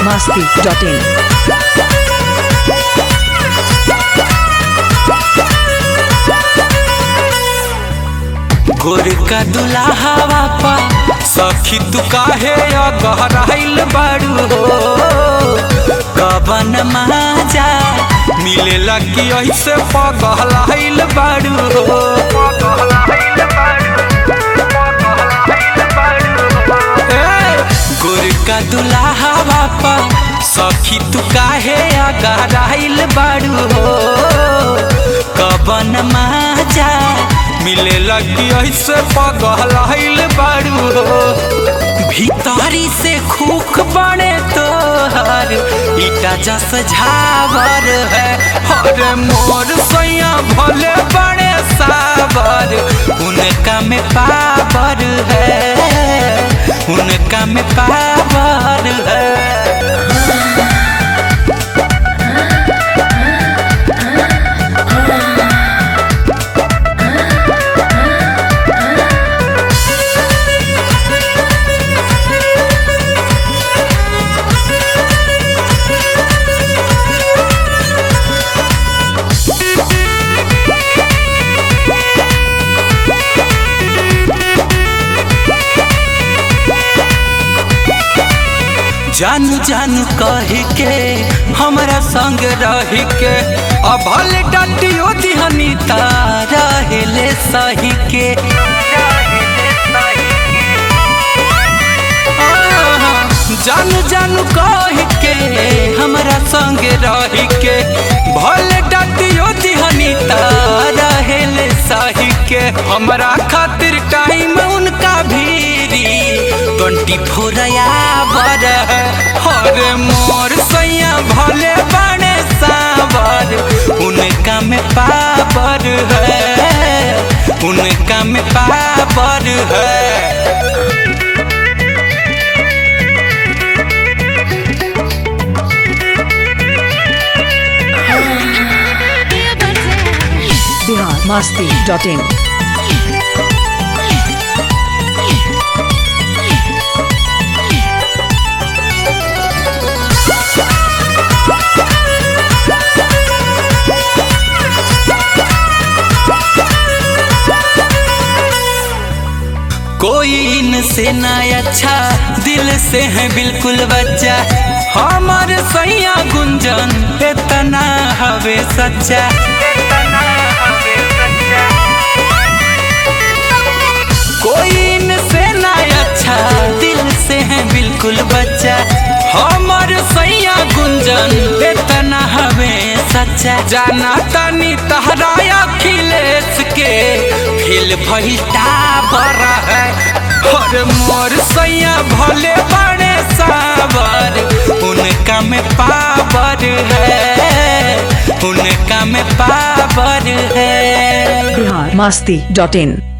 masti.in. गोर का दुल्हावा पा सखी तू काहे गहराइल बाड़ू हो कबन माजा मिलेला कि ऐसे पगहलाइल बाड़ू हो ए, गोर का दुल्हावा पा सखी तू काहे गहराइल बाड़ू हो कबन माजा मिले लगी ऐसे पगहलाइल बाड़ू हो भीतरी से खूक बने तोहर ईटा जस झावर है हर मोर सैया भले बड़े सावर उनका में पावर है उनका में पावर है जानू जानू कह के हमरा संग रह के अब भले डटियो दिहनी रहेले सही के आहा, जानू जानू कह के हमरा संग रह के भले डटियो दिहनी रहेले सही के हमरा खातिर टाइम उनका भीरी ट्वेंटी फोर बर हर मोर सैया भले बड़े सावर उनका में पावर है उनका में पावर है Bihar masti.in. कोई इनसे ना अच्छा दिल से है बिल्कुल बच्चा हमार सैया गुंजन इतना हवे सच्चा कोई इनसे ना अच्छा दिल से है बिल्कुल बच्चा हमार सैया गुंजन इतना हवे सच्चा जाना तनी तहरा अखिलेश के फिल भइटा बड़ा है और मोर सैया भले बड़े सावर उनका में पावर है उनका में पावर है Bihar masti.in.